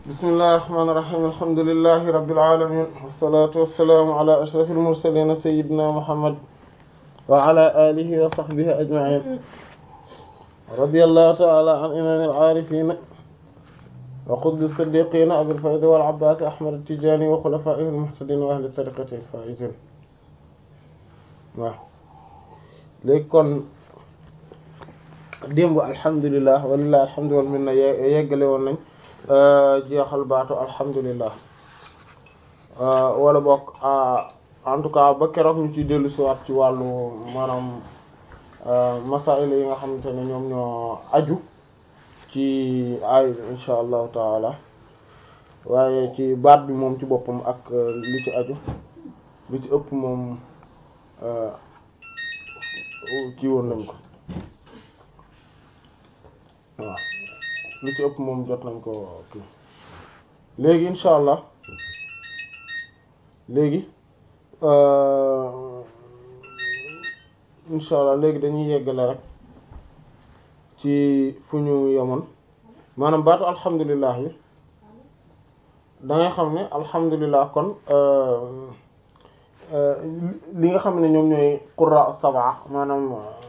bismillahir rahmanir rahim alhamdulillahi rabbil alamin wassalatu wassalamu ala ashrafil mursalin sayyidina muhammad wa ala alihi wa sahbihi ajma'in radiyallahu ta'ala an imamil arifin wa qutbi siddiqin abil fayd wal abbas ahmad at-tijani wa khulafa'ihil muhtadin wa ahli tariqatihi al-faizin waaw léegi kon démb alhamdulilah walilah alhamdu wal minna yeggale woon nañ jeexal baatu alhamdulilah wala bokk en tout cas ba keroog ñu ciy dellu si waat ci wàllu maanaam masail yi nga xamante ne ñoom ñoo aju ci ay insha allahu taala waaye ci baat bi moom ci boppam ak li ci aju li ci ëpp moom kii woon nañ ko waaw li ci ëpp moom jot nañ ko kii léegi insha allah léegi insha allah léegi dañuy yeggale rek ci fu ñu yemoon maanaam baatu alhamdulilah bi da ngay xam ne alhamdulilah kon li nga xam ne ñoom ñooy qurra sab'a maanaam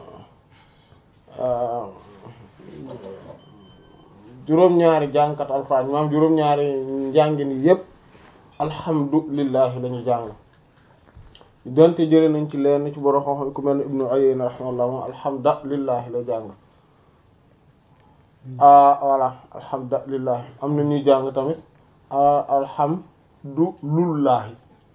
juróom-ñaari jàngkat alxuraan maanaam juróom-ñaari njàngin yépp alhamdulillahi la ñu jàng donte jëlee nañ ci leen ci borom xam-xam ku mel ne ibnu Uyayna rahimahullah moom alhamdulillahi la jàng ah voilà alhamdulillahi am na ñuy jàng tamit alhamdulillahi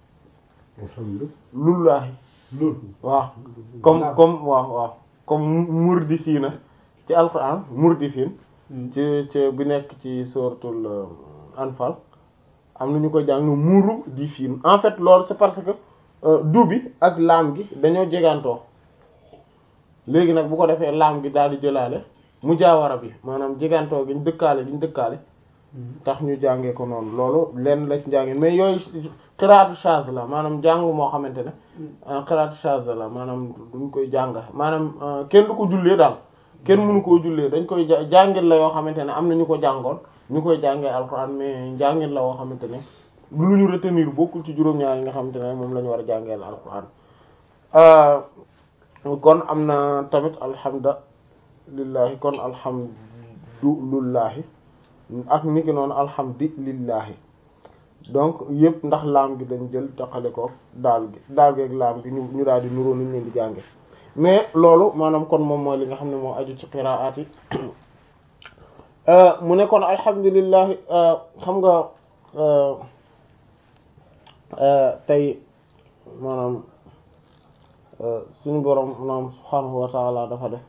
lullaahi waaw comme comme waaw waaw comme murdifiina ci alquran murdifin ci ci bi nekk ci suratul anfal am na ñu ko jàng muru di fiin en fait loolu c'est parce que du bi ak laam gi dañoo jegantoo léegi nag bu ko defee laam gi daal di jëlaale mu jaawara bi maanaam jegantoo gi ñu dëkkaale diñ dëkkaale tax ñu jàngee ko noonu loolu lenn la ci njàngee mais yooyu xiraatu chaz la maanaam jàng moo xamante ne xiraatu chaz la maanaam duñ koy jàng maanaam kenn du ko jullee daal kenn mënu koo jullee dañ koy jàngil la yoo xamante ne am na ñu ko jàngoon ñu koy jàngee alxuraan mais njàngil la yoo xamante ne lu ñu retenir bokkul ci juróom-ñaar yi nga xamante ne moom la ñu war a jàngee alxuraan kon am na tamit alhamdulillahi kon alhamdulillahi ak niki noonu alhamdulillahi donc yëpp ndax laam gi dañ jël taxale ko daal gi daal gi ak laam gi ñu ñu daal di nuroo nuñ leen di jànge mais loolu maanaam kon moom mooy li nga xam ne moo aju ci qiraat yi mu ne kon alhamdulillah xam nga tey maanaam suñu borom maanaam subhaanahu wa taala dafa def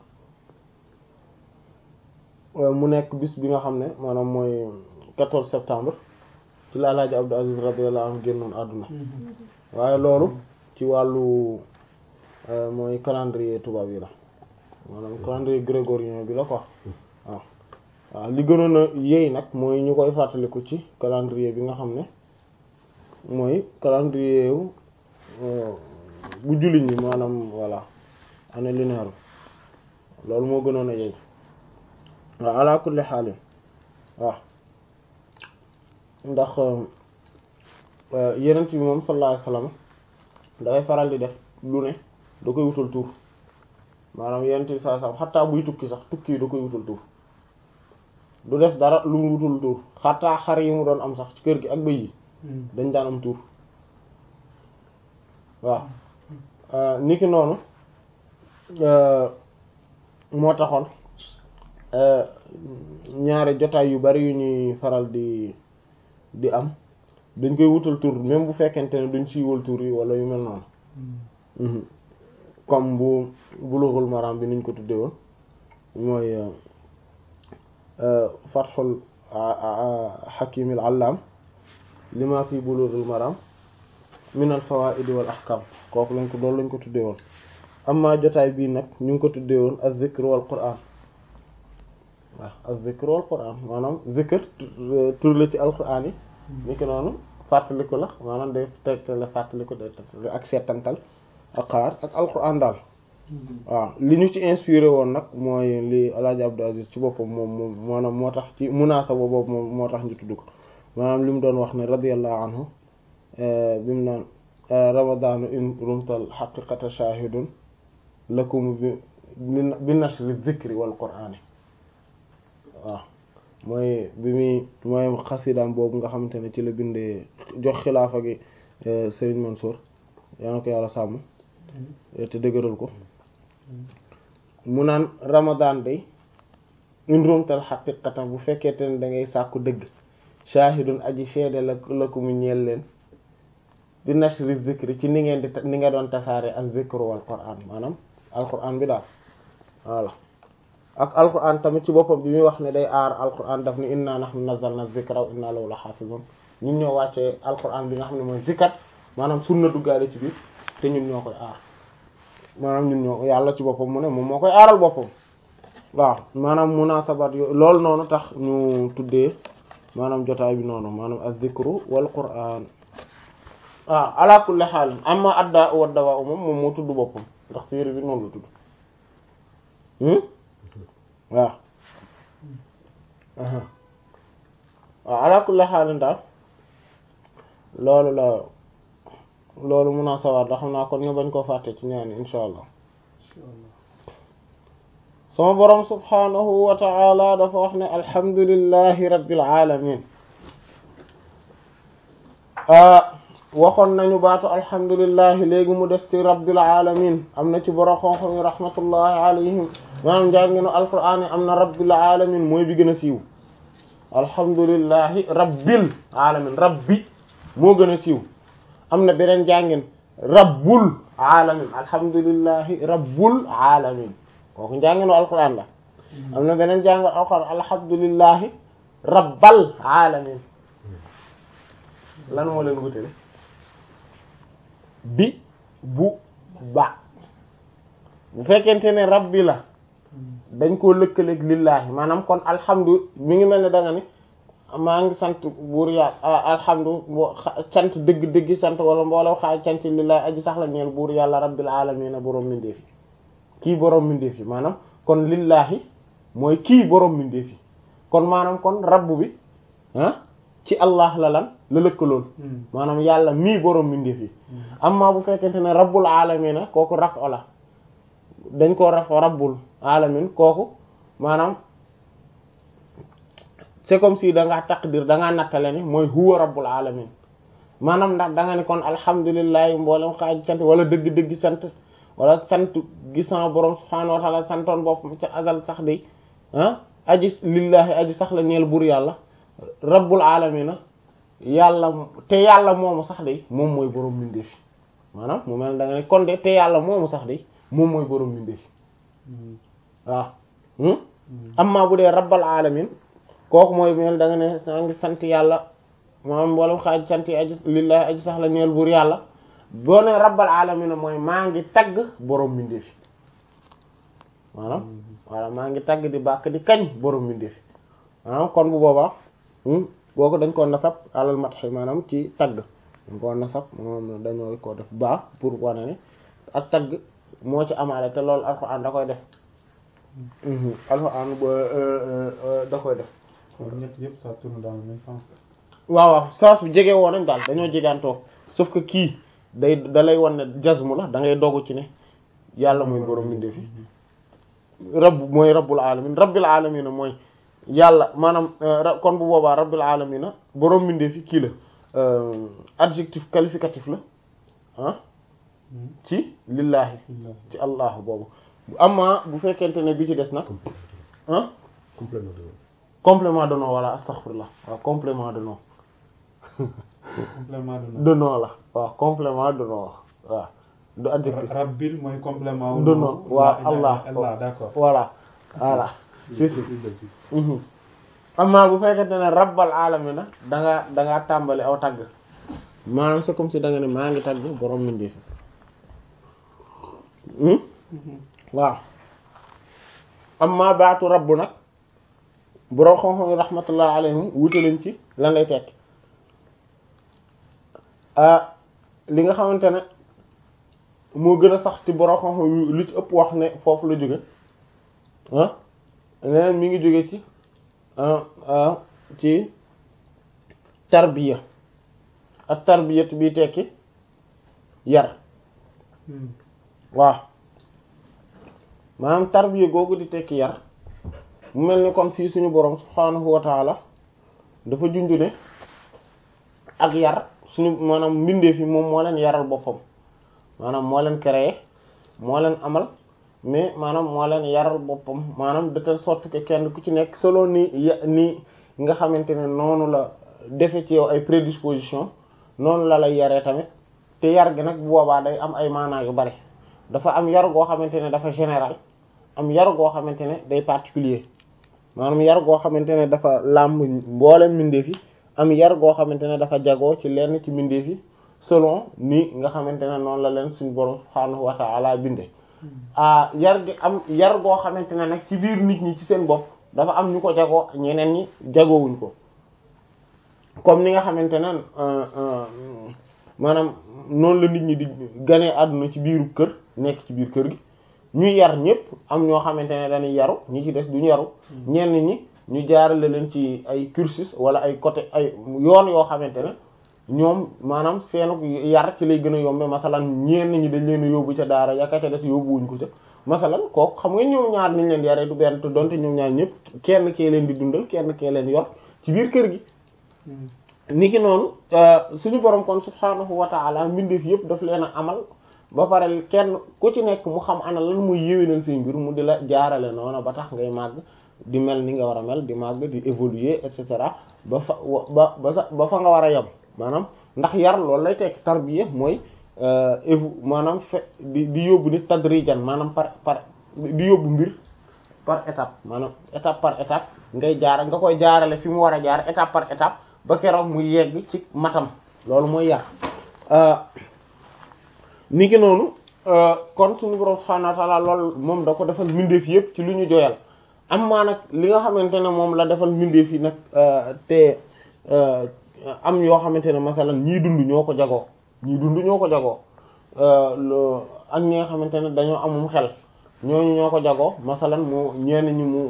mu nekk bis bi nga xam ne maanaam mooy 14 septembre ci la Alaaji Abdou Aziz radiyallahu anhu génnoon àdduna waaye loolu ci wàllu mooy calendrier tubaab yi la maanaam calendrier grégorien bi la quoi waaw waaw li gënoon a yéey nag mooy ñu koy fàttaliku ci calendrier bi nga xam ne mooy calendrier wu bu jullit ñi maanaam voilà année lunaire loolu moo gënoon a yéey waaw ala kulli xaalin waaw ndax yenent bi moom sallallahu alayhi wasallam dafay faral di def lu ne da koy wutal tuur maanaam yenent bi sallallahu alayhi wasallam xataa buy tukki sax tukki yi da koy wutal tuur du def dara lu mu wutul tuur xataa xar yi mu doon am sax ci kër gi ak bëy yi dañ daan am tuur waaw niki noonu moo taxoon ñaari jotaay yu bari yu ñuy faral di di am dañ koy wutal tur même bu fekkente ne duñ siiwal tur yi wala yu mel noonu comme bu Bulughul Maram bi niñ ko tuddee woon mooy Fathul Hakimil Allam lima fi Bulughul Maram min al fawaid wal ahkam kooku lañ ko loolu lañ ko tuddee woon amma jotaay bii nag ñu ngi ko tuddee woon az-zikr wal Qur'an waaw az-zikr wal Qur'an maanaam zikr tur la ci alquran yi ni ki noonu fàttaliku la maanaam day tegtale fàttaliku day tegtale ak seetantal ak xalaat ak alquran daal waaw li ñu ci inspiré woon nag mooy li Alaaji Abdou Aziz ci boppam moom moom maanaam moo tax ci munaasaba boobu moom moo tax ñu tudd ko maanaam li mu doon wax ne radiyallahu anhu bi mu naan ramadaanu in rumtal xaqiqata shahidun lakum bi bi nashri dhikri wal qur'ani waaw mooy bi muy mooy xasidaam boobu nga xamante ne ci la bindee jox xilaafa gi Serigne Mansour yaa na ko yàlla sàmm te dëgëral ko mu naan ramadan day in rumtal xaqiqata bu fekkente ne da ngay sàkku dëgg shahidun aji seede la la ko mu ñeel leen bi nashri zikri ci ni ngeen di ni nga doon tasaare ak zikru wal qur'an maanaam alquran bi daal voilà ak alquran tamit ci boppam bi muy wax ne day aar alquran daf ni inna nahnu nazzalna zikra wa inna lahu lahafizun ñun ñoo wàccee alquran bi nga xam ne mooy zikkat maanaam sunna duggaale ci biir te ñun ñoo koy aar maanaam ñun ñoo yàlla ci boppam mu ne moom moo koy aaral boppam waaw maanaam munaasabat yo loolu noonu tax ñu tuddee maanaam jotaay bi noonu maanaam az-zikru wal qur'an waaw ala kulli xaalin amma adda wa dawa moom moom moo tudd boppam ndax téere bi noonu la tudd waaw waaw ala kulli xaalin daal loolu la loolu munaasabat da xam naa kon ñu bañ koo fàtte ci ñaani insha allah sama boroom subhaanahu wa ta'ala dafa wax ne alhamdulillahi rabbil alamin waxoon nañu baatu alhamdulillahi léegi mu des ci rabbil alamin am na ci boroom xonxo mi rahmatullahi alayhim maanaam njànginu alquraan yi am na rabbil alamin mooy bi gën a siiw alhamdulillahi rabbil alamin rabbi moo gën a siiw am na beneen jàngin rabbul alamin alhamdulillahi rabbul alamin kooku njànginu alquran la am na beneen jàng alquran alhamdulillahi rabbal alamin lan moo leen wutale bi bu ba bu fekkente ne rabbi la dañ koo lëkkaleeg lillahi maanaam kon alhamdu mi ngi mel ne da nga ni maa ngi sant buur yàlla alhamdu cant dëgg dëgg sant wala mbooloo xaaj cant lillahi aji sax la ñeel buur yàlla rabbil alamin borom mindeefi kii borom mindeef yi maanaam kon lillahi mooy kii borom mindeef yi kon maanaam kon rabbu bi ah ci allah la lan la lëkkalool maanaam yàlla mii borom mindeef yi amma bu fekkente ne rabbul alamina kooku raf la dañ koo raf rabbul alamin kooku maanaam c'est comme si da ngaa taqdir da ngaa nattale ni mooy huwa rabbul alamin maanaam ndax da nga ne kon alhamdulillahi mboolem xaaj sant wala dëgg-dëgg sant wala sant gisan borom subhaanahu wa ta'ala santoon boppam ca azal sax de ah aji lillahi aji sax la ñeel bur yàlla rabbul alamina yàlla te yàlla moomu sax de moom mooy borom mindeef maanaam mu mel da nga ne kon de te yàlla moomu sax de moom mooy borom mindeef waaw amma bu dee rabbal alamin kooku mooy mel da nga ne sa ngi sant yàlla maanaam wala xaaj sant aji lillahi aji sax la ñeel bur yàlla boo ne rabbal alamin mooy maa ngi tagg borom mbindeef maanaam voilà maa ngi tagg di bàkk di kañ borom mbindeef maanaam kon bu boobaa boo ko dañ koo nasab alal matxi maanaam ci tagg dañ koo nasab moom dañoo ko def baax pour wane ne ak tagg moo ci amaale te loolu alxuraan da koy def alxuraan da koy def ñett yëpp ça tourne dans le même sens waaw waaw sens bi jege woon nañ daal dañoo jegaantoo sauf que kii day da lay wan ne jazmu la da ngay dogu ci ne yàlla mooy borom mbindeef yi rabb mooy rabbul alamin rabbil alamin mooy yàlla maanaam kon bu boobaa rabbil alamin borom mbindeef yi kii la adjectif qualificatif la ah ci lillahi ci allah boobu amma bu fekkente ne bi ci des nag ah complément de nom complément de nom wala astaghfirullah waaw complément de nom complément de nom de nom la waaw complément de nom waaw du adjectif rabbil mooy complément de nom waaw allah allah d'accord voilà voilà si si amma bu fekkente ne rabbal alamina da nga da nga tàmbali aw tagg maanaam c'est comme si da nga ne maa ngi tagg borom mindee fi waaw amma baatu rabbu nag borom xam-xam yi rahmatullah alayhim wute lañ ci lan lay tekki li nga xamante ne moo gën a sax ci borom xam-xam lu ci ëpp wax ne foofu la jóge ah leneen mi ngi jóge ci ci tarbiya ak tarbiyat bi tekki yar waaw maanaam tarbiya googu di tekki yar mu mel ni kon fii suñu boroom subhaanahu wa taala dafa junju ne ak yar suñu maanaam mbindeef yi moom moo leen yaral boppam maanaam moo leen créé moo leen amal mais maanaam moo leen yaral boppam maanaam de telle sorte que kenn ku ci nekk selon ni ni nga xamante ne noonu la defe ci yow ay prédisposition noonu la lay yaree tamit te yar gi nag bu boobaa day am ay maanaa yu bari dafa am yar goo xamante ne dafa général am yar goo xamante ne day particulier maanaam yar goo xamante ne dafa làmb mboolem mbindeef yi am yar goo xamante ne dafa jagoo ci lenn ci mbindeef yi selon ni nga xamante ne noonu la leen suñu borom subhaanahu wa ta'ala binde ah yar gi am yar goo xamante ne nag ci biir nit ñi ci seen bopp dafa am ñu ko jagoo ñeneen ñi jagoowuñ ko comme ni nga xamante ne maanaam noonu la nit ñi di ganee àdduna ci biiru kër nekk ci biir kër gi ñuy yar ñëpp am ñoo xamante ne dañuy yaru ñi ci des duñu yaru ñenn ñi ñu jaarale leen ci ay cursus wala ay côté ay yoon yoo xamante ne ñoom maanaam seenu yar ci lay gën a yombe masalan ñenn ñi dañ leen a yóbbu ca daara yaka ca des yóbbuwuñ ko ca masalan kooku xam nga ñoom ñaar niñ leen di yaree du benn te donte ñoom ñaar ñëpp kenn kee leen di dundal kenn kee leen yor ci biir kër gi niki noonu suñu borom kon subhaanahu wa ta'ala mbindeef yëpp daf leen a amal ba pare kenn ku ci nekk mu xam ana lan muy yéwénal say mbir mu di la jaarale noonu ba tax ngay màgg di mel ni nga war a mel di màgg di évoluer et cetera ba fa ba ba sa ba fa nga war a yem maanaam ndax yar loolu lay tekki tarbiya mooy évo maanaam fe di di yóbbu nit tadrijan maanaam par par di yóbbu mbir par étape maanaam étape par étape ngay jaar nga koy jaarale fi mu war a jaar étape par étape ba keroog mu yegg ci matam loolu mooy yar ni ki noonu kon suñu borom subhanahu wa ta'ala loolu moom da ko defal mbindeef yépp ci lu ñu joyal am maa nag li nga xamante ne moom la defal mbindeef yi nag te am yoo xamante ne masalan ñii dund ñoo ko jagoo ñii dund ñoo ko jagoo ak ñi nga xamante ne dañoo amum xel ñooñu ñoo ko jagoo masalan mu ñenn ñi mu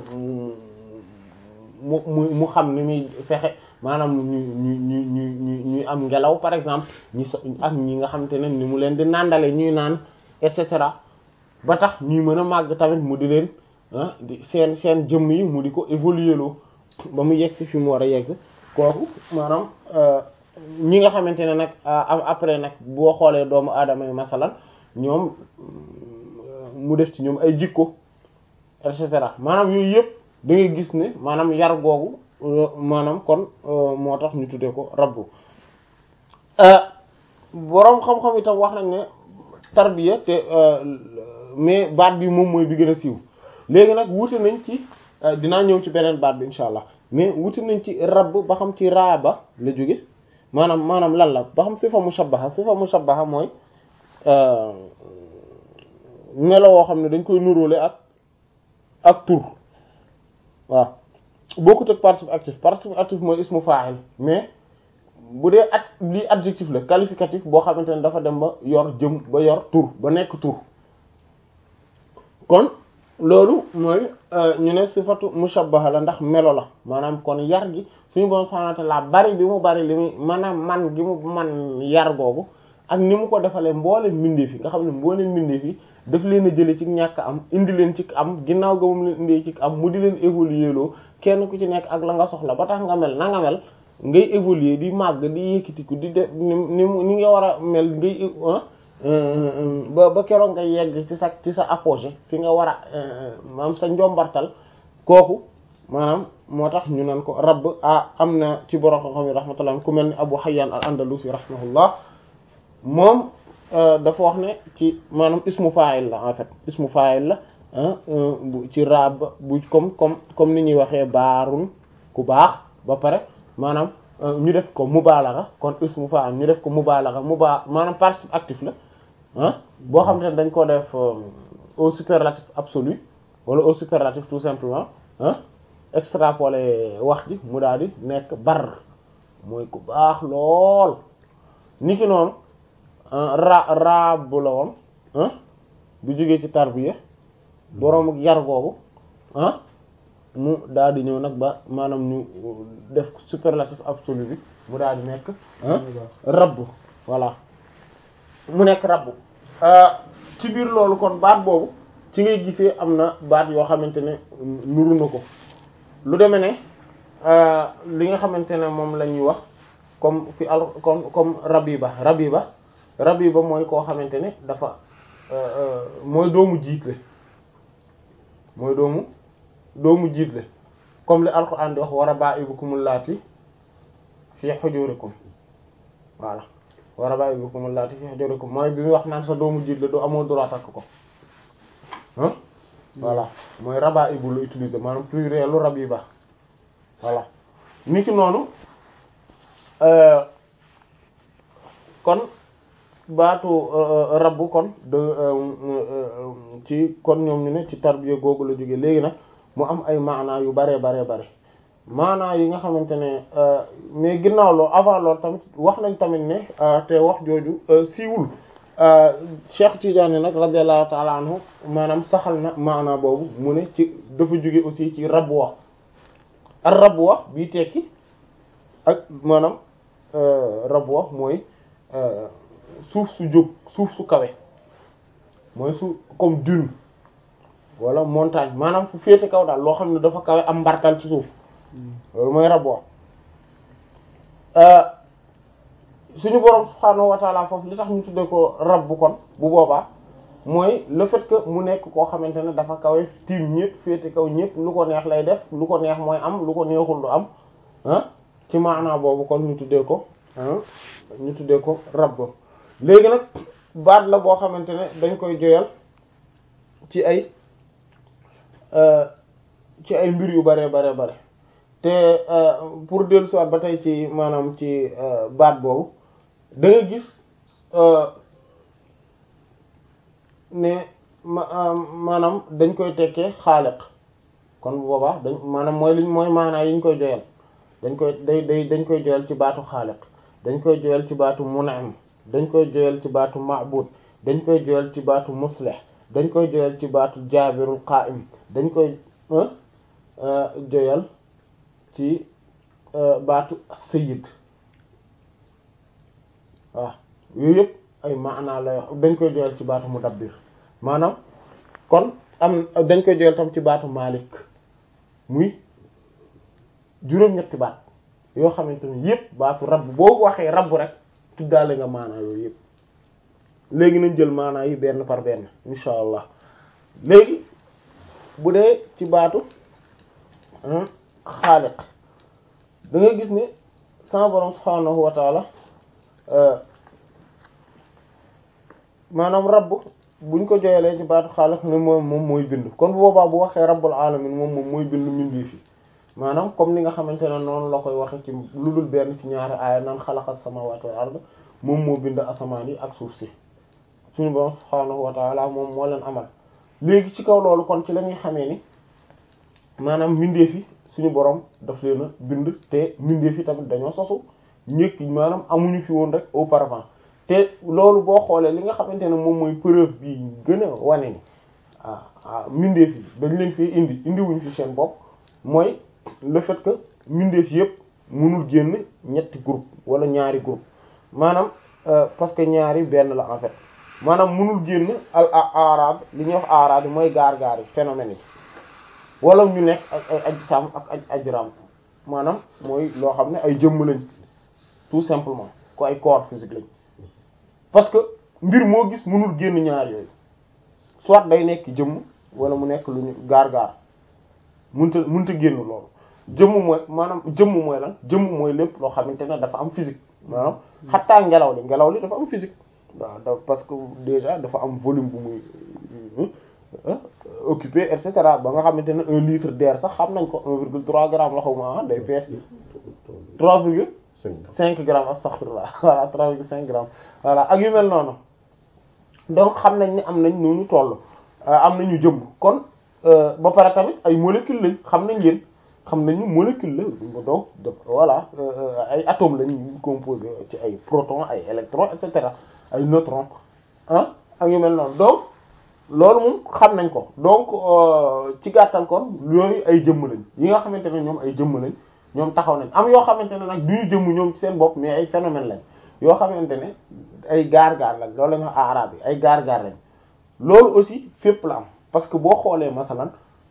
mu mu mu xam ni muy fexe maanaam ñu ñu ñu ñu ñu ñuy am ngelaw par exemple ñi so ak ñi nga xamante ne ni mu leen di nàndale ñuy naan et cetera ba tax ñuy mën a màgg tamit mu di leen ah di seen seen jëmm yi mu di ko évoluer loo ba mu yegg si fi mu war a yegg kooku maanaam ñi nga xamante ne nag après nag boo xoolee doomu aadama yi masalan ñoom mu def ci ñoom ay jikko et cetera maanaam yooyu yëpp da ngay gis ne maanaam yar googu maanaam kon moo tax ñu tuddee ko rabbu boroom xam-xam itam wax nañ ne tarbiya te mais baat bi moom mooy bi gën a siiw léegi nag wuute nañ ci dinaa ñëw ci beneen baat bi insha allah mais wuute nañ ci rabb ba xam ci raaba la jóge maanaam maanaam lan la ba xam sifa mushabbaha sifa mushabbaha mooy melo woo xam ne dañ koy nuróole ak ak tur waaw bokkut ak participe actif participe actif mooy ismu fa'il mais bu dee at lii adjectif la qualificatif boo xamante ne dafa dem ba yor jëm ba yor tur ba nekk tur kon loolu mooy ñu ne sifatu mushabbaha la ndax melo la maanaam kon yar gi suñu borom subhanahu wa ta'ala bari bi mu bari li muy maanaam man gi mu man yar googu ak ni mu ko defalee mboolem mbindeef yi nga xam ne mboolem mbindeef yi daf leen a jële ci ñàkk am indi leen ci am ginnaaw ga moom leen indee ci am mu di leen évoluer loo kenn ku ci nekk ak la nga soxla ba tax nga mel na nga mel ngay évoluer di màgg di yëkkatiku di def ni ni nga war a mel ngay ba ba keroog nga yegg ci sa ci sa apogée fi nga war a maanaam sa njombartal kooku maanaam moo tax ñu naan ko rabb ah am na ci borom xam-xam yi rahmatullah ku mel ni Abu Hayyan al-Andalusi rahimahullah moom dafa wax ne ci maanaam ismu fa'il la en fait ismu fa'il la bu ci raab bu comme comme comme ni ñuy waxee baarun ku baax ba pare maanaam ñu def ko mubalagha kon ismu fa'il ñu def ko mubalagha muba maanaam participe actif la ah boo xam ne dañ ko def au superlatif absolu wala au superlatif tout simplement ah extrapoler wax ji mu daal di nekk bar mooy ku baax lool niki noonu ra raab la woon bu jógee ci tarbiya boroom ak yar googu ah mu daal di ñëw nag ba maanaam ñu def superlatif absolu bi mu daal di nekk rabbu voilà mu nekk rabbu ci biir loolu kon baat boobu ci ngay gisee am na baat yoo xamante ne nuru na ko lu demee ne li nga xamante ne moom la ñuy wax comme fi al comme comme rabiba rabiba rabiba mooy koo xamante ne dafa mooy doomu jiitle mooy doomu doomu jiitle comme li alquran di wax wa raba'ibukumul laati fi hujurikum voilà wa raba'ibukumul laati fi hujurikum mooy bi muy wax naan sa doomu jiitle doo amoo droit takk ko ah voilà mooy raba'ibu lu utiliser maanaam pluriel lu rabiba voilà ni ki noonu kon baatu rabbu kon de ci kon ñoom ñu ne ci tarbiya googu la jóge léegi nag mu am ay maanaa yu bare bare bare maanaa yi nga xamante ne mais ginnaaw loolu avant loolu tamit wax nañ tamit ne te wax jooju siiwul Cheikh Tidiane nag radiyallahu ta'ala anhu maanaam saxal na maanaa boobu mu ne ci dafa jóge aussi ci rabwa ar rabwa bii tekki ak maanaam rabwa mooy suuf su jóg suuf su kawe mooy su comme dune wala montagne maanaam fu féete kaw daal loo xam ne dafa kawe am mbartal ci suuf loolu mooy rabwa suñu boroom subhaanahu wa ta'ala foofu li tax ñu tuddee ko rabbu kon bu boobaa mooy le fait que mu nekk koo xamante ne dafa kawe tiim ñëpp féete kaw ñëpp lu ko neex lay def lu ko neex mooy am lu ko neexul du am ah ci maanaa boobu kon ñu tuddee ko ñu tuddee ko rabb léegi nag baat la boo xamante ne dañ koy joyal ci ay ci ay mbir yu bare bare bare te pour dellu soit ba tey ci maanaam ci baat boobu da nga gis ne maanaam dañ koy tekkee xaaliq kon bu boobaa dañ maanaam mooy liñ mooy maanaa yi ñu koy joyal dañ koy day day dañ koy joyal ci baatu xaaliq dañ koy joyal ci baatu mun'im dañ koy joyal ci baatu ma'bud dañ koy joyal ci baatu muslih dañ koy joyal ci baatu jaabirul qa'im dañ koy joyal ci baatu sayyid waaw yooyu yëpp ay maanaa la wax dañ koy joyal ci baatu mudabbir maanaam kon am dañ koy joyal tam ci baatu malik muy juróom-ñetti baat yoo xamante ne yëpp baatu rabb boo waxee rabb rek tuddaale nga maanaa yooyu yëpp léegi nañ jël maanaa yi benn par benn insha allah léegi bu dee ci baatu xaaliq da nga gis ne sama borom subhaanahu wa taala maanaam rabb buñ ko joyelee ci baatu xaaliq ne moom moom mooy bind kon bu boobaa bu waxee rabbul alamin moom moom mooy bind mbindee fi maanaam comme ni nga xamante ne noonu la koy waxe ci lu dul benn ci ñaari aaya naan xalaqas samawati wal ard moom moo bind asamaan yi ak suuf si suñu borom subhaanahu wa taala moom moo leen amal léegi ci kaw loolu kon ci la ñuy xamee ni maanaam mbindeef yi suñu borom daf leen a bind te mbindeef yi tamit dañoo sosu ñëkk maanaam amuñu fi woon rek auparavant te loolu boo xoolee li nga xamante ne moom mooy preuve bi gën a wane ni ah ah mbindeef yi dañ leen fi indi indiwuñ fi seen bopp mooy le fait que mbindeef yëpp mënul génn ñetti groupe wala ñaari groupe maanaam parce que ñaari benn la en fait maanaam mënul génn al arab li ñuy wax arab yi mooy gaar-gaar yi phénomène yi wala ñu nekk ak ay ajsam ak ay ajram maanaam mooy loo xam ne ay jëmm lañ tout simplement ko ay corps physique lañ parce que mbir moo gis mënul génn ñaar yooyu soit day nekk jëmm wala mu nekk lu ñu gaar-gaar mënta mënta génn loolu jëmm mooy maanaam jëmm mooy lan jëmm mooy lépp loo xamante ne dafa am physique maanaam xattaa ngelaw li ngelaw li dafa am physique waaw da parce que déjà dafa am volume bu muy occupé et cetera ba nga xamante ne un litre d'air sax xam nañ ko un virgule trois grammes la xaw ma day fees trois virgule cinq grammes astaghfirullah voilà trois virgule cinq grammes voilà ak yu mel noonu donc xam nañ ni am nañ noonu toll am nañu jëmm kon ba pare tamit ay molécules lañ xam nañ leen xam nañu molécule la donc voilà ay atomes lañ composé ci ay protons ay électrons et cetera ay neutrons ah ak yu mel noonu donc loolu moom xam nañ ko donc ci gàttal kon yooyu ay jëmm lañ yi nga xamante ne ñoom ay jëmm lañ ñoom taxaw nañ am yoo xamante ne nag du ñu jëmm ñoom ci seen bopp mais ay phénomène lañ yoo xamante ne ay gaar-gaar lañ loolu la ñu wax arab yi ay gaar-gaar lañ loolu aussi fépp la am parce que boo xoolee masalan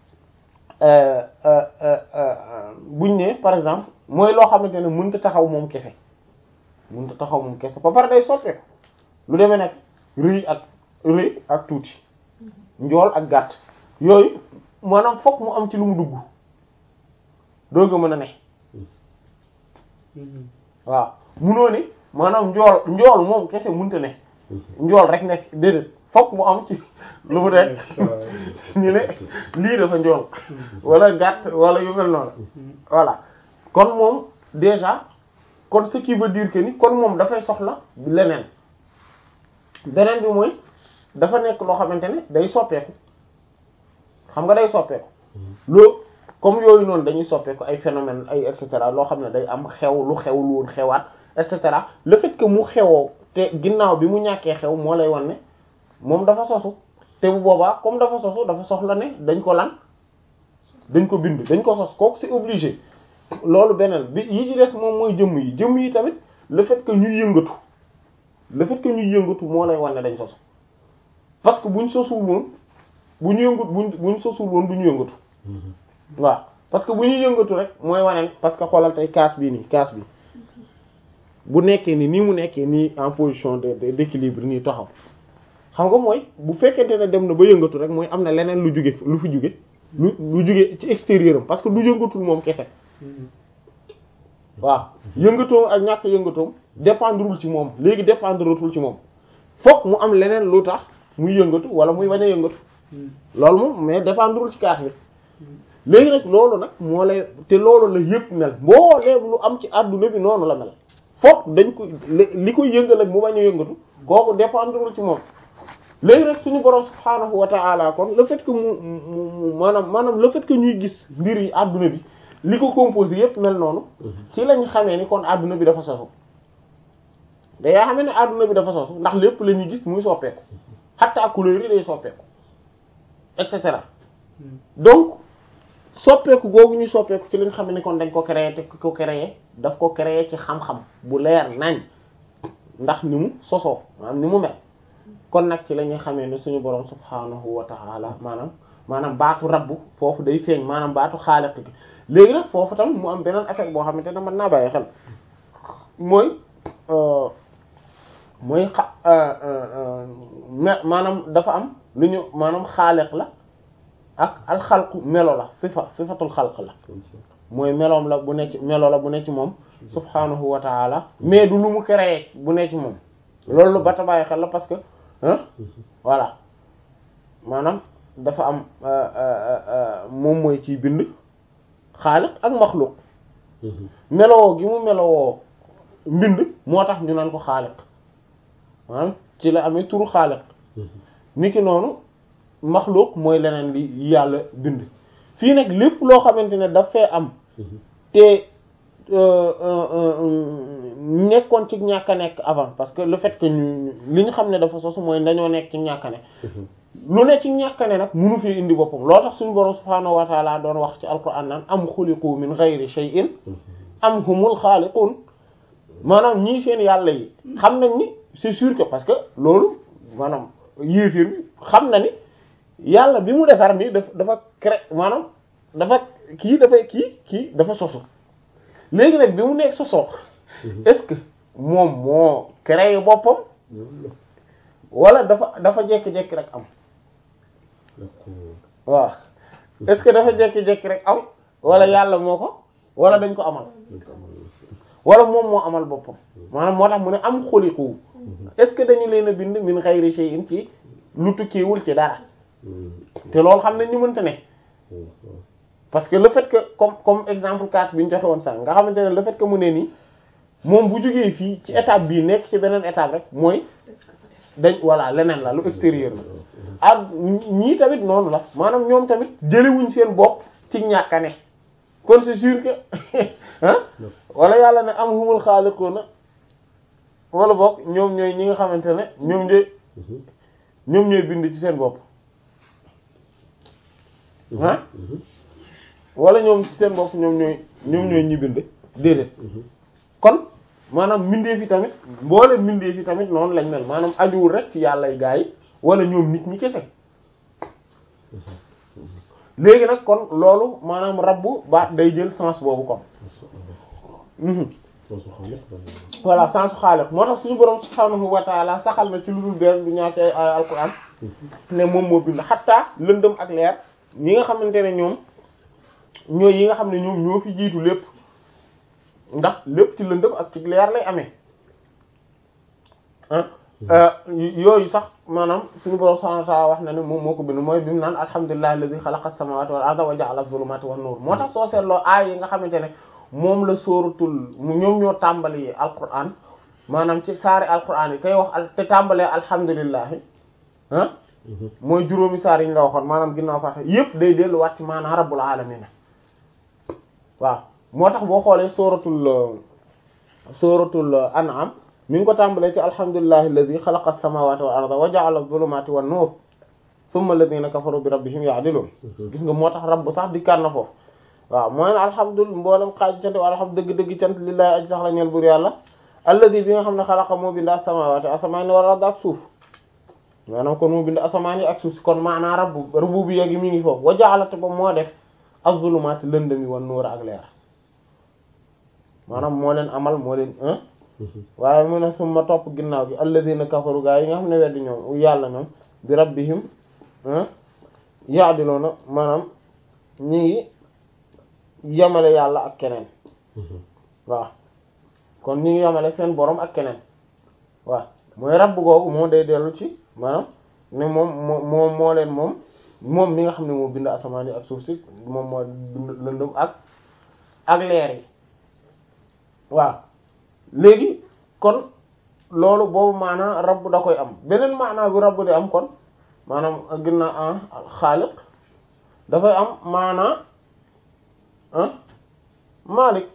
buñ ne par exemple mooy loo xamante ne mënut a taxaw moom kese mënut a taxaw moom kese ba pare day soppeeku lu demee nag rëy ak rëy ak tuuti njool ak gàtt yooyu maanaam fokk mu am ci lu mu dugg doo nga mën a ne waaw munoo ne maanaam njool njool moom kese mënta ne njool rek nekk déedéet fokk mu am ci lu mu nekk ñu ne lii dafa njool wala gàtt wala yu mel noonu voilà kon moom déjà kon ce qui veut dire que ni kon moom dafay soxla leneen beneen bi mooy dafa nekk loo xamante ne day soppeeku xam nga day soppeeku loo comme yooyu noonu dañuy soppeeku ay phénomène ay et cetera loo xam ne day am xew lu xew lu woon xewaat et cetera le fait que mu xewoo te ginnaaw bi mu ñàkkee xew moo lay wan ne moom dafa sosu te bu boobaa comme dafa sosu dafa soxla ne dañ ko lan dañ ko bind dañ ko sos kooku c'est obligé loolu beneen bi yi ci des moom mooy jëmm yi jëmm yi tamit le fait que ñuy yëngatu le fait que ñuy yëngatu moo lay wan ne dañ sosu parce que buñ sosul woon bu ñu yëngut buñ buñ sosul woon du ñu yëngatu waaw parce que bu ñuy yëngatu rek mooy wane parce que xoolal tey kaas bii nii kaas bi bu nekkee ni nii mu nekkee nii en position de d'équilibre nii taxaw xam nga mooy bu fekkente ne dem na ba yëngatu rek mooy am na leneen lu jóge lu fi jóge lu lu jóge ci extérieur am parce que du yëngatul moom kese waaw yëngatoom ak ñàkk yëngatoom dépendrewul ci moom léegi dépendretul ci moom fokk mu am leneen lu tax muy yëngatu wala muy bañ a yëngatu loolu moom mais dépendrewul ci kaas bi léegi nag loolu nag moo lay te loolu la yëpp mel mbooleem lu am ci àdduna bi noonu la mel fokk dañ ko li koy yëngal ak mu bañ a yëngatu kooku dépendrewul ci moom léegi nag suñu borom subhaanahu wa ta'ala kon le fait que mu mu maanaam maanaam le fait que ñuy gis mbir yi àdduna bi li ko composé yëpp mel noonu ci lañ xamee ni kon àdduna bi dafa sosu da yaa xamee ne àdduna bi dafa sosu ndax lépp la ñuy gis muy soppeeku xatta couleur yi day soppeeku et cetera donc soppeeku googu ñu soppeeku ci lañ xam ne kon dañ ko créer te ko créer daf ko créer ci xam-xam bu leer nañ ndax ni mu sosoo maanaam ni mu mel kon nag ci la ñuy xamee ne suñu borom subhaanahu wa ta'ala maanaam maanaam baatu rabbu foofu day feeñ maanaam baatu xaaliq gi léegi nag foofu tamit mu am beneen effet boo xamante ne mën naa bàyyi xel mooy mooy xa maanaam dafa am lu ñu maanaam xaaliq la ak alxalqu melo la sifa sifatul xalq la mooy meloom la bu nekk melo la bu nekk ci moom subhaanahu wa ta'ala mais du lu mu créé bu nekk ci moom loolu ba ta bàyyi xel la parce que ah voilà maanaam dafa am moom mooy ciy bind xaaliq ak maxluq melowoo gi mu melowoo mbind moo tax ñu naan ko xaaliq maanaam ci la amee turu xaaliq niki noonu maxluq mooy leneen li yàlla bind fii nag lépp loo xamante ne daf fee am te nekkoon ci ñàkk a nekk avant parce que le fait que ñu li ñu xam ne dafa sosu mooy dañoo nekk ci ñàkk a ne lu ne ci ñàkk a ne nag munu fi indi boppam loo tax suñu borom subhaanahu wa taala doon wax ci alquran naan am xuliqu min ghayri shay'in am humul xaaliqun maanaam ñii seen yàlla yi xam nañ ni c'est sûr que parce que loolu maanaam yéefir bi xam na ni yàlla bi mu defar nii daf dafa cré maanaam dafa kii dafay kii kii dafa sosu léegi nag bi mu nekk sosoo est-ce que moom moo créé boppam wala dafa dafa jékki-jékki rek am waaw est-ce que dafa jékki-jékki rek am wala yàlla moo ko wala dañ ko amal wala moom moo amal boppam maanaam moo tax mu ne am xuliqu est-ce que dañu leen a bind min ghayri shay'in ci lu tukkiwul ci dara te loolu xam nañ ni mënta ne parce que le fait que comme comme exemple cas bi ñu joxe woon sax nga xamante ne le fait que mu ne nii moom bu jógee fii ci étape bii nekk ci beneen étape rek mooy dañ voilà leneen la lu extérieur la ak ñii tamit noonu la maanaam ñoom tamit jëlewuñ seen bopp ci ñàkk a ne kon c'est sûr que ah wala yàlla ne am humul xaaliquna wala boog ñoom ñooy ñi nga xamante ne ñoom ñooy ñoom ñooy bind ci seen bopp ah wala ñoom ci seen bopp ñoom ñooy ñoom ñooy ñi bind déedéet kon maanaam mbindeef yi tamit mboolem mbindeef yi tamit noonu lañ mel maanaam ajuwul rek ci yàlla y gaa yi wala ñoom nit ñi kese léegi nag kon loolu maanaam rabbu baat day jël sens boobu kon voilà sensu xaaliq moo tax suñu borom subhaanahu wa ta'ala saxal na ci lu dul benn du ñaar ci ay ay alquran ne moom moo bind xattaa lëndëm ak leer ñi nga xamante ne ñoom ñooy yi nga xam ne ñoom ñoo fi jiitu lépp ndax lépp ci lëndëm ak ci leer lay amee ah yooyu sax maanaam suñu borom subhaanahu wa ta'ala wax na ne moom moo ko bind mooy bi mu naan alhamdulillahi alladhi khalaqa as-samawati wal arda wa ja'ala adh-dhulumati wan nur moo tax soo seetloo aay yi nga xamante ne moom la sóoratul ñoom ñoo tàmbali alquran maanaam ci saari alquran yi kay wax te tàmbalee alhamdulillahi ah mooy juróomi saar yi ñu la waxoon maanaam ginnaaw fàtte yépp day delluwaat ci maanaam rabbul alamin waaw moo tax boo xoolee sóoratul sóoratul an'am mi ngi ko tàmbalee ci alhamdulillahi alladhi khalaqa as-samawati wal arda wa ja'ala adh-dhulumati wan nur thumma alladhina kafaru bi rabbihim ya'dilun gis nga moo tax rabb sax dikkaat na foofu waaw mooy ne alhamdulilah mboolem xaaj cant wa alhamdu dëgg-dëgg cant lillahi aji sax la ñeel bur yàlla alladi bi nga xam ne xalaqa moo bind as-samawati asamaan yi wal arda ak suuf maanaam kon moo bind asamaan yi ak suuf si kon maanaa rabbu rububiyya gi mi ngi foofu wa ja'ala te ba moo def az-zulumaati lëndëmi wan nuur ak leer maanaam moo leen amal moo leen waaye mu ne summa topp ginnaaw gi alladina kafaru gaa yi nga xam ne weddi ñoom yàlla ñoom bi rabbihim ya'diluna maanaam ñi ngi yamale yàlla ak keneen waaw kon ñu ngi yamale seen borom ak keneen waaw mooy rabb googu moo day dellu ci maanaam ne moom moo moo moo leen moom moom mi nga xam ne moo bind asamaan yi ak suuf si moom moo bind lëndëm ak ak leer yi waaw léegi kon loolu boobu maanaa rabb da koy am beneen maanaa bi rabb di am kon maanaam ginnaaw an xaaliq dafay am maanaa Malik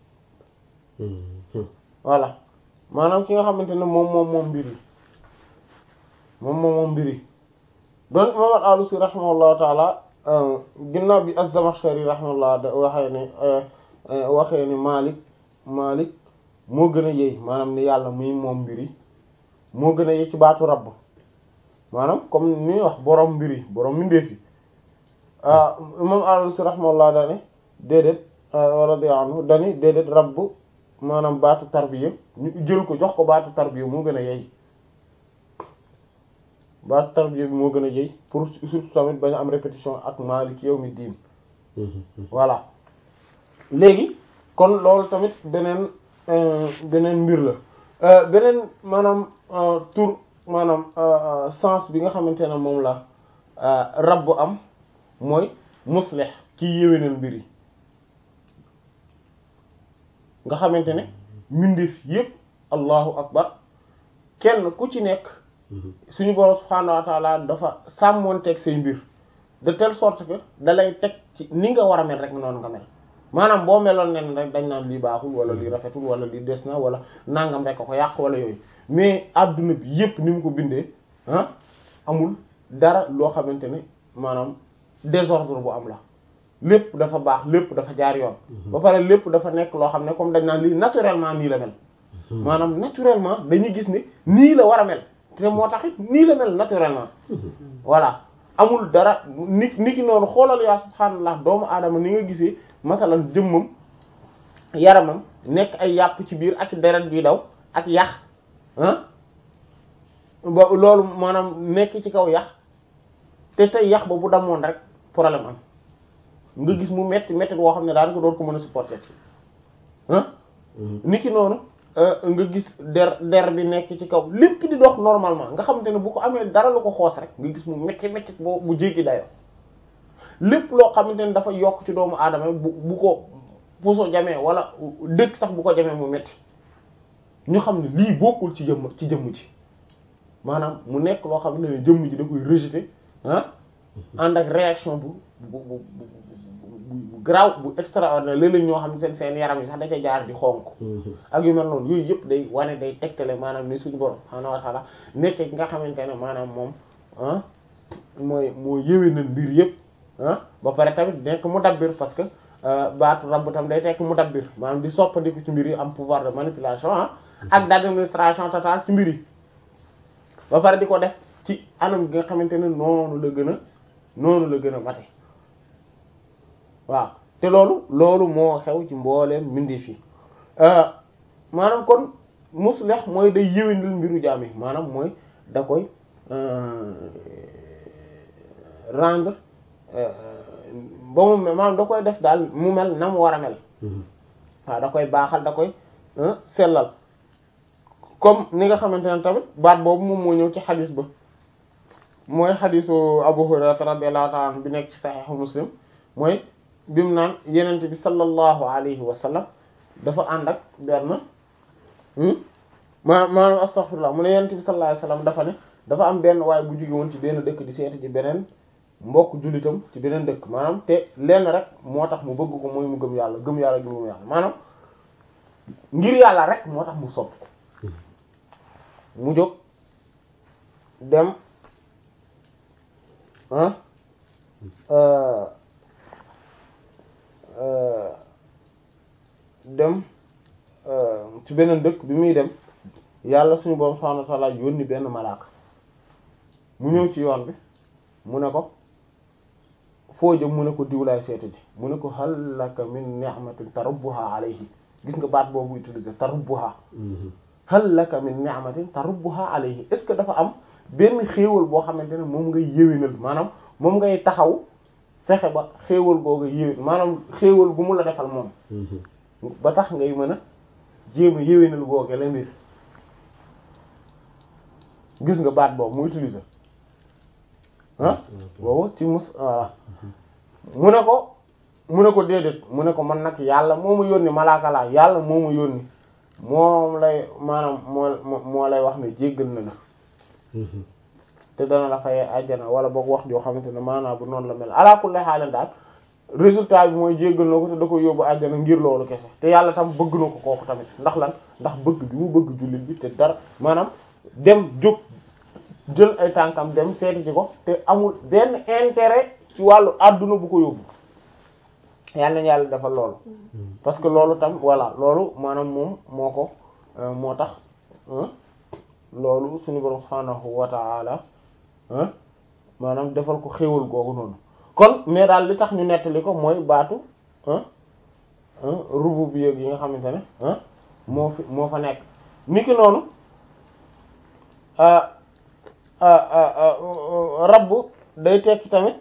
voilà maanaam ki nga xamante ne moom moom moom mbir yi moom moom moom mbir yi donc imam al-Alusi rahimahullahu taala ginnaaw bi az-Zamakhshari rahimahullah da waxee ne waxee ne Malik Malik moo gën a yey maanaam ni yàlla muy moom mbir yi moo gën a yey ci baatu rabb maanaam comme ni wax borom mbir yi borom mbindeef yi imam al-Alusi rahimahullah da ne déedéet radiyallahu anhu dani déedéet rabb maanaam baatu tarbiya ñu jël ko jox ko baatu tarbiya moo gën a yey baatu tarbiya bi moo gën a yey pour surtout tamit bañ a am répétition ak Maalik yawmi diin voilà léegi kon loolu tamit beneen beneen mbir la beneen maanaam tur maanaam sens bi nga xamante ne moom la rabb am mooy muslih ci yéwénal mbir yi nga xamante ne mbindeef yépp allahu akbar kenn ku ci nekk suñu borom subhaanahu wa ta'ala dafa sàmmoonteeg say mbir de telle sorte que da lay teg ci ni nga war a mel rek noonu nga mel maanaam boo meloon nen rek dañ naan lii baaxul wala lii rafetul wala lii des na wala nangam rek a ko yàq wala yooyu mais adduna bi yépp ni mu ko bindee ah amul dara loo xamante ne maanaam désordre bu am la lépp dafa baax lépp dafa jaar yoon ba pare lépp dafa nekk loo xam ne comme dañ naan lii naturellement nii la mel maanaam naturellement dañuy gis ne nii la war a mel te moo tax it nii la mel naturellement voilà amul dara ni ni ki noonu xoolal yaa subhaanallah doomu aadama ni nga gisee masalan jëmmam yaramam nekk ay yàpp ci biir ak deret bi daw ak yax ah ba loolu maanaam nekk ci kaw yax te tey yax ba bu damoon rek problème am nga gis mu metti metti boo xam ne daan ko doon ko mën a supporter ah ni ki noonu nga gis der der bi nekk ci kaw lépp di dox normalement nga xamante ne bu ko amee dara lu ko xoos rek nga gis mu metti metti boo bu jéggi dayoo lépp loo xamante ne dafa yokk ci doomu aadama bu bu ko puso jamee wala dëkk sax bu ko jamee mu metti ñu xam ne lii bokkul ci jëmm ci jëmm ji maanaam mu nekk loo xam ne jëmm ji da koy rejeter ah ànd ak réaction bu bu bu bu graw bu extraordinaire léeg-léeg ñoo xam ne seen seen yaram yi sax da ca jaar di xonk ak yu mel noonu yooyu yëpp day wane day tegtale maanaam ni suñu borom subhaanahu wa ta'ala nekk ki nga xamante ne maanaam moom ah mooy moo yëwee na mbir yëpp ah ba pare tamit nekk mudabbir parce que baatu rabb tam day tekk mudabbir maanaam di soppandiku ci mbir yi am pouvoir de manipulation ah ak d'administration totale ci mbir yi ba pare di ko def ci anam gi nga xamante ne noonu la gën a noonu la gën a mate waaw te loolu loolu moo xew ci mbooleem mbindeef yi maanaam kon muslih mooy day yéwénal mbiru jaam yi maanaam mooy da koy rendre ba mu maanaam da koy def daal mu mel na mu war a mel waaw da koy baaxal da koy sellal comme ni nga xamante ne tamit baat boobu moom moo ñëw ci xadis ba mooy xadisu Abu Hurayra radiyallahu ta'ala anhu bi nekk ci saxiixu Muslim mooy bi mu naan yenent bi sallallahu alayhi wa sallam dafa ànd ak benn ma maanaam astaghfirullah mu ne yenent bi sallallahu alayhi wa sallam dafa ne dafa am benn waaye bu jóge woon ci benn dëkk di seeti ci beneen mbokk jullitam ci beneen dëkk maanaam te lenn rek moo tax mu bëgg ko mooy mu gëm yàlla gëm yàlla gëm yàlla maanaam ngir yàlla rek moo tax mu sopp ko mu jóg dem dem ci beneen dëkk bi muy dem yàlla suñu borom subhanahu wa ta'ala yónni benn malaaka mu ñëw ci yoon bi mu ne ko foo jëm mu ne ko diwlaay seeti ji mu ne ko hal laka min ni'matin tarubbuha alayhi gis nga baat boobu utilisé tarubbuha hal laka min ni'matin tarubbuha alayhi est ce que dafa am benn xéewal boo xamante ne moom ngay yéwénal maanaam moom ngay taxaw fexe ba xéewal googu yéwén maanaam xéewal gu mu la defal moom ba tax ngay mën a jéem a yéwénal googe la mbir gis nga baat boobu mu utiliser ah boobu ci mus voilà mu ne ko mu ne ko déedéet mu ne ko man nag yàlla moo ma yónni malaaka laa yàlla moo ma yónni moom lay maanaam moo moo lay wax ne jéggal na la te dana la fayee àjjana wala boog wax joo xamante ne maanaam bu noonu la mel ala kulli haal daal résultat bi mooy jéggal na ko te da ko yóbbu àjjana ngir loolu kese te yàlla tam bëgg na ko kooku tamit ndax lan ndax bëgg bi mu bëgg jullit bi te dara maanaam dem jóg jël ay tànkam dem seeti ci ko te amul benn intérêt ci wàllu àdduna bu ko yóbbu yàlla na yàlla defal loolu parce que loolu tam voilà loolu maanaam moom moo ko moo tax loolu suñu borom subhaanahu wa ta'ala maanaam defal ko xéewal googu noonu kon mais daal li tax ñu nettali ko mooy baatu rububiyya yi nga xamante ne moo fi moo fa nekk niki noonu rabb day tekki tamit